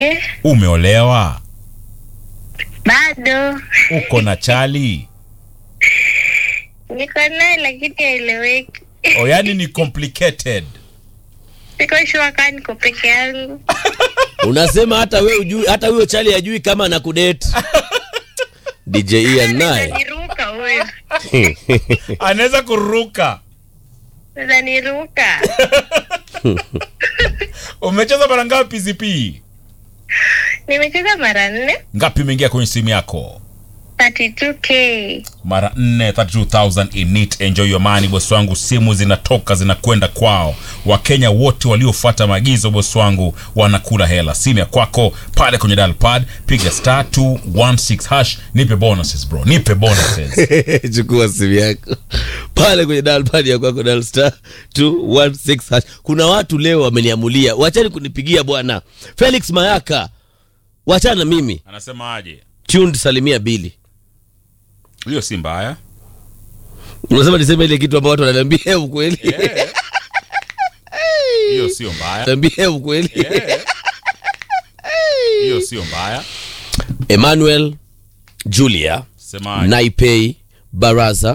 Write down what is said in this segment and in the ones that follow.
Eh, Umeolewa? bado Uko na chali? niko naye lakini haeleweki. O, yani ni complicated. Siko sure kama niko peke yangu. Unasema hata we ujui, hata huyo chali ajui kama anakudate. DJ Ian naye Niruka huyo, Anaweza kuruka. sasa niruka. Umecheza mara ngapi ZP? Nimecheza mara nne, Ngapi imeingia kwenye simu yako? 32k. Mara nne, 32,000 in it. Enjoy your money boss wangu. Simu zinatoka zinakwenda kwao. Wakenya wote waliofuata maagizo boss wangu wanakula hela. Simu ya kwako pale kwenye dial pad, piga star 216 hash. Nipe bonuses bro, nipe bonuses. chukua simu yako pale kwenye dial pad ya kwako dial star 216 hash. Kuna watu leo wameniamulia, wachani kunipigia bwana. Felix Mayaka, wachana na mimi. Anasema aje? Tuned salimia Bili. Hiyo si mbaya. Unasema niseme ile kitu ambayo watu wananiambia ukweli. Hiyo sio mbaya. Niambie ukweli. Hiyo sio mbaya. Emmanuel Julia Sema Naipei Baraza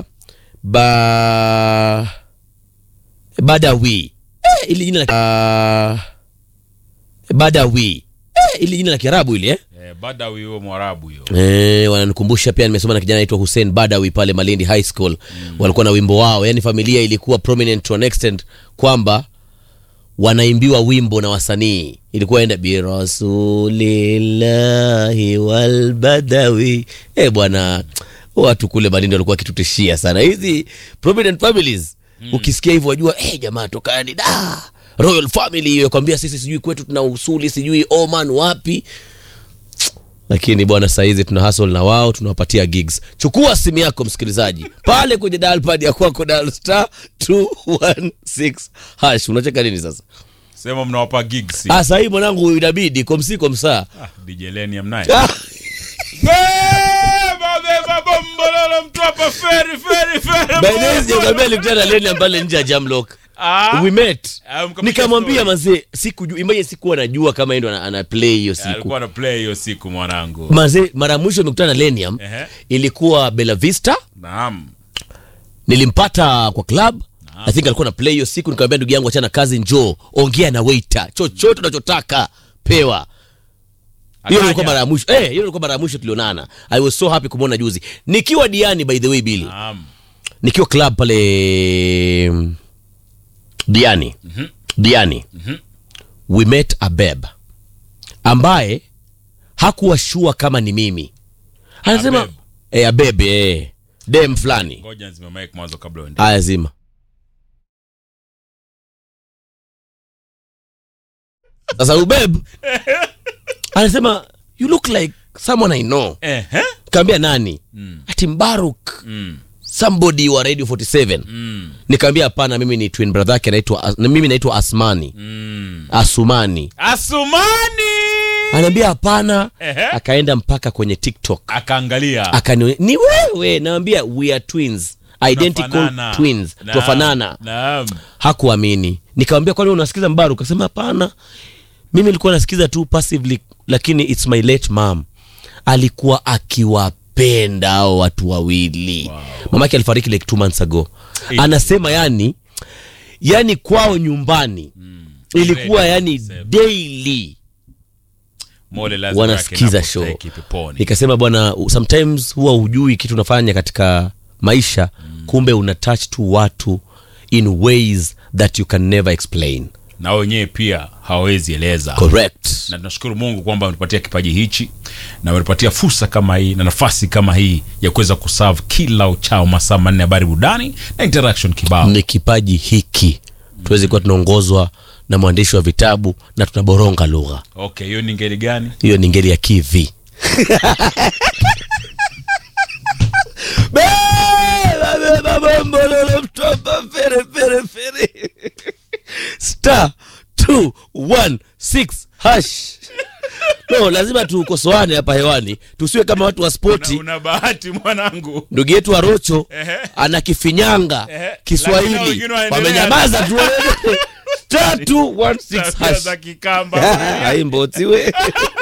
ba Badawi eh, ili jina la uh, Badawi eh, ili jina la Kiarabu ile eh? eh, Badawi huyo Mwarabu hiyo. Eh, wananikumbusha pia nimesoma na kijana anaitwa Hussein Badawi pale Malindi High School walikuwa na wimbo wao, yani familia ilikuwa prominent to an extent kwamba wanaimbiwa wimbo na wasanii ilikuwa enda birasulillahi walbadawi eh bwana watu kule Malindi walikuwa wakitutishia sana hizi prominent families ukisikia hivyo wajua eh jamaa tokani da royal family hiyo kwambia sisi sijui kwetu tuna usuli sijui Oman wapi lakini bwana saizi tuna hustle na wao tunawapatia gigs chukua simu yako msikilizaji pale kwenye dial pad ya kwako dial star 216 hash unacheka nini sasa Sema mnawapa gigs. ah sahii mwanangu inabidi komsi komsaa Ah, DJ Lenny amnaye. ah, Beba beba bombololo mtu hapa feri feri feri. by the way sijakwambia nilikutana na Lenny pale nje ya Jamlock Ah. we met Ah, mkapiga nikamwambia story. mazee sikujua imagine sikuwa najua kama yeye ndo ana, ana play hiyo siku Alikuwa na play hiyo siku mwanangu. mazee mara ya mwisho nimekutana na Lenium Ehe. ilikuwa Bella Vista Naam. nilimpata kwa club I think alikuwa na play hiyo siku nikamwambia ndugu yangu achana kazi njoo ongea na waiter chochote unachotaka pewa hiyo ilikuwa mara ya mwisho eh hiyo ilikuwa mara ya mwisho tulionana i was so happy kumwona juzi nikiwa diani by the way Billy Naam. nikiwa club pale mm, diani diani we met a beb ambaye hakuwa shua kama ni mimi anasema Abeb. eh abeb eh dem fulani Ngoja nzime mic mwanzo kabla uende. aya zima sasa ubeb anasema you look like someone i know Ehe. kaambia nani Mm. ati mbaruk Mm. somebody wa radio 47 Mm. nikaambia hapana mimi ni twin brother yake anaitwa na mimi naitwa asmani Mm. asumani Asumani. anaambia hapana Ehe. akaenda mpaka kwenye tiktok Akaangalia. akani ni wewe naambia we are twins identical Tunafanana. twins Naam. twafanana Naam. hakuamini nikamwambia kwani wewe unasikiza mbaru akasema hapana mimi nilikuwa nasikiza tu passively lakini it's my late mom alikuwa akiwapenda hao watu wawili wow. mamake alifariki like two months ago Eh. anasema yani yani kwao nyumbani ilikuwa Ready, yani same. daily Mole lazima wanasikiza yake show inapostaki peponi. nikasema bwana sometimes huwa hujui kitu unafanya katika maisha kumbe una touch tu watu in ways that you can never explain na wenyewe pia hawawezi eleza correct na tunashukuru mungu kwamba ametupatia kipaji hichi na ametupatia fursa kama hii na nafasi kama hii ya kuweza kuserve kila uchao masaa manne habari burudani na interaction kibao ni kipaji hiki tuwezi kuwa tunaongozwa na mwandishi wa vitabu na tunaboronga lugha okay hiyo ni ngeli gani hiyo ni ngeli ya kivi Beba, beba, bombololo, mtoba, fere, fere, fere. star 216 hash no lazima tukosoane hapa hewani tusiwe kama watu wa una, spoti una bahati mwanangu ndugu yetu wa rocho Ehe. ana kifinyanga Ehe. Lakini kiswahili wengine waendelea. wamenyamaza tu star 216 Tabia hash za kikamba haimbotiwe